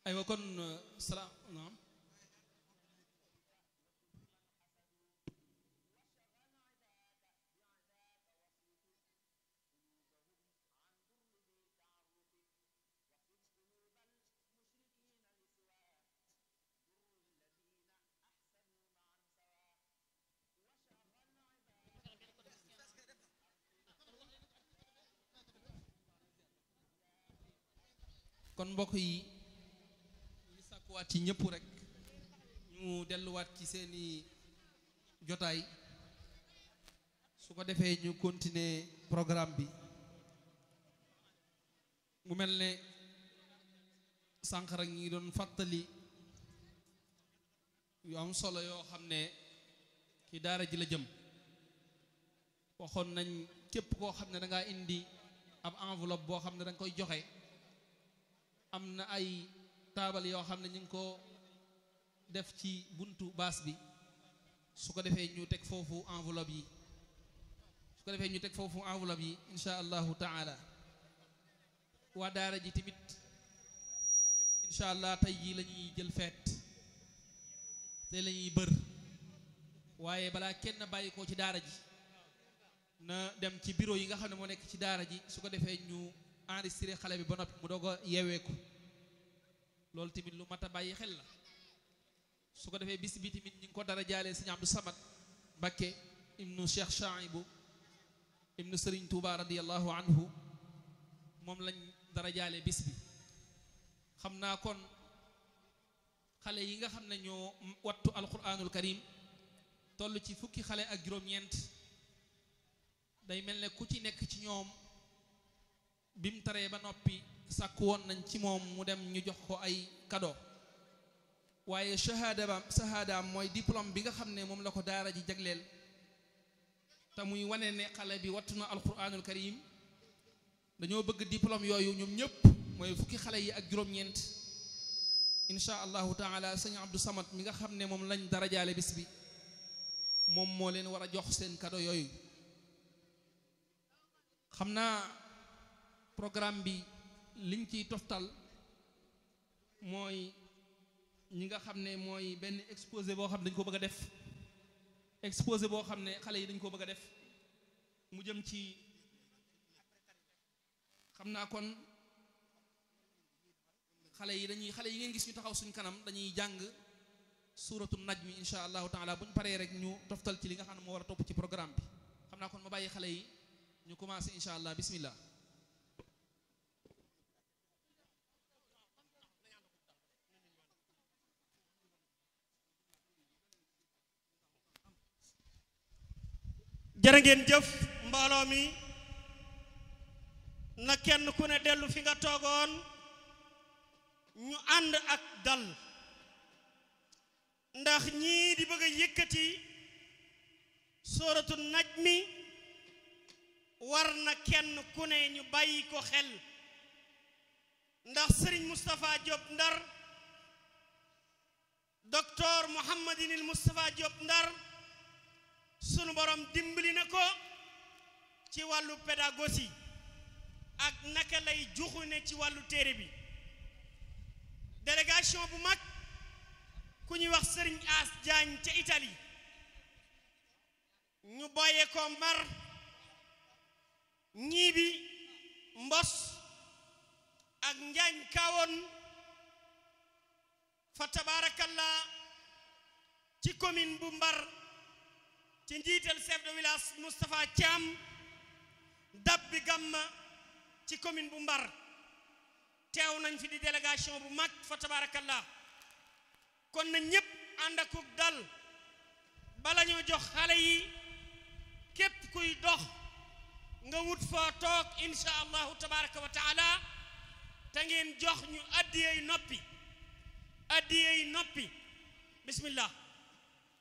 aywa kon salaam naam kon mbokk yi ñu sàkkuwaat ci ñëpp rek ñu delluwaat ci seeni jotaay su ko defee ñu continuer programme bi mu mel ne sànq rek ñi ngi doon fàttali yu am solo yoo xam ne ci daara ji la jëm waxoon nañ képp koo xam ne da ngaa indi ab enveloppe boo xam ne da nga koy joxe am na ay taabal yoo xam ne ñu ngi ko def ci buntu baas bi su ko defee ñu teg foofu enveloppe yi su ko defee ñu teg foofu enveloppe yi insha allahu taala waa daara ji tamit insha allah tey jii la ñuy jël feet tey la ñuy bër waaye balaa kenn bàyyi ko ci daara ji na dem ci bureau yi nga xam ne moo nekk ci daara ji su ko defee ñu enregistré xale bi ba noppi mu doog a yeeweeku loolu tamit lu mat a bàyyi xel la su ko defee bis bi tamit ñu ngi ko dara jaalee sëñ Abdou Samad Mbakke ibnu Cheikh Chaibu ibnu Sëriñ Tuuba radiallahu anhu moom lañ dara jaalee bis bi xam naa kon xale yi nga xam ne ñoo wattu alquranul karim toll ci fukki xale ak juróom-ñeent day mel ne ku ci nekk ci ñoom bi mu taree ba noppi sàkk woon nañ ci moom mu dem ñu jox ko ay cadeau waaye shahada ba shahadaam mooy diplôme bi nga xam ne moom la ko daara ji jagleel te muy wane ne xale bi wattu na alquranul karim dañoo bëgg diplôme yooyu ñoom ñëpp mooy fukki xale yi ak juróom-ñeent insha allahu taala sëñ Abdou Samad mi nga xam ne moom lañ darajaale bis bi moom moo leen war a jox seen cadeau yooyu xam naa programme bi liñ ciy toftal mooy ñi nga xam ne mooy benn exposé boo xam ne dañ ko bëgg a def exposé boo xam ne xale yi dañ ko bëgg a def mu jëm ci xam naa kon xale yi dañuy xale yi ngeen gis ñu taxaw suñ kanam dañuy jàng suuratu najmi insha allahu taala bu ñu paree rek ñu toftal ci li nga xam ne moo war a topp ci programme bi xam naa kon ma bàyyi xale yi ñu commencé insha allah bismillah jërë ngeen jëf mbooloo mi na kenn ku ne dellu fi nga toogoon ñu ànd ak dal ndax ñii di bëgg a yëkkati sóoratu najmi war na kenn ku ne ñu bàyyi ko xel ndax sëriñ Moustapha Diop Ndar docteur Mouhamadinil Moustapha Diop Ndar sunu borom dimbali na ko ci wàllu pédagogie ak naka lay juxu ne ci wàllu téere bi délégation bu mag ku ñuy wax sëriñ As Diagne ca Italie ñu boye ko mbar ñii bi mbos ak njaañ kawoon fa tabarakallah ci commune bu mbar ci njiital chef de village Moustapha Thiam dab bi gamma ci commune bu mbar teew nañ fi di délégation bu mag fa tabarakallah kon na ñépp ànd akuk dal bala ñoo jox xale yi képp kuy dox nga wut foo toog insha allahu tabaraka wa taala te ngeen jox ñu addiyey noppi addiyey noppi bismillah